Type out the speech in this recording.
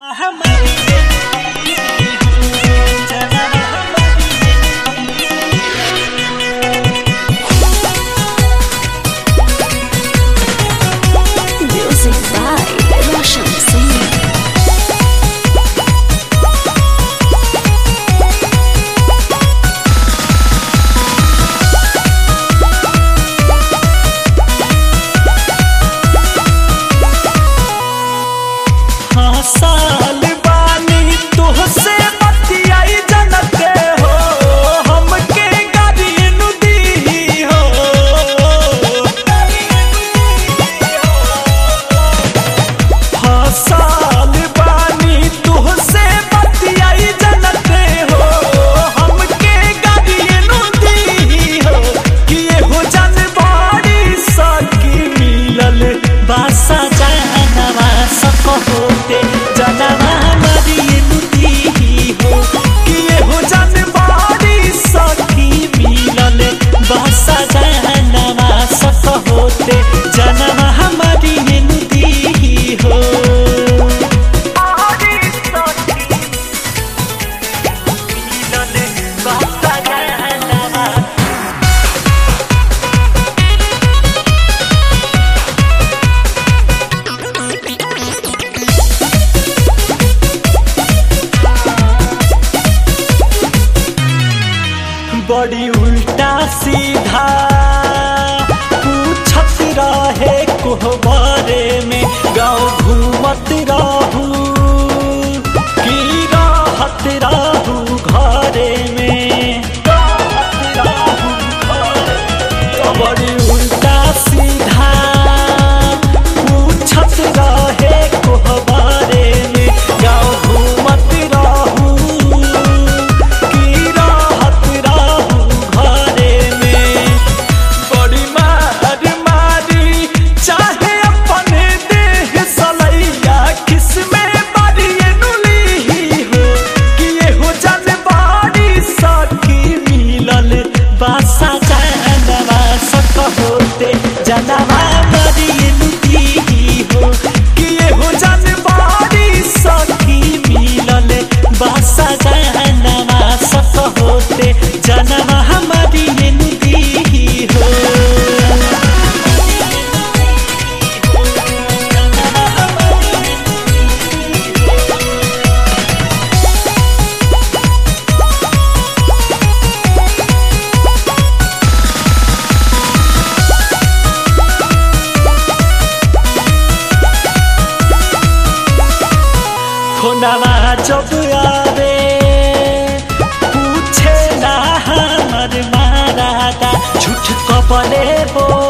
Music by Roshan Singh. हाँ साल बानी तुहसे बतियाई जनते हो हमके गाड़ी नु दी हो हाँ साल बानी तुहसे बतियाई जनते हो हमके गाड़ी नु दी हो कि हो जनबाड़ी सकी मिलल बासा जानवा सक होते जनवा मरिए नुदी हो कि हो जनबाड़ी सखी मिलल बासा जानवा सक होते जनवा मरिए नुदी हो बासा जानवा बड़ी उल्टा सीधा पूछत रहे कोहबारे में गाँव घूमत रहू की राहत रहू घरे में राहत रहू घरे में। बड़ी उल्टा सीधा पूछत रहे कोहबारे में गाँव घूमत रहू की राहत रहू घरे में बड़ी मार मारी चाहे अपने देह सलैया किसमें बड़ी नुली हो कि ये हो जनबाड़ी सखी मिलल बासा जानवा सक होते जनवा बड़ी नुदी हो कि ये हो जनबाड़ी सखी मिलल बासा जानवा सक होते जनवा हमारी नुदी हो खोनावा जब आवे पूछे ना हमर मारादा झूठ कपले बोल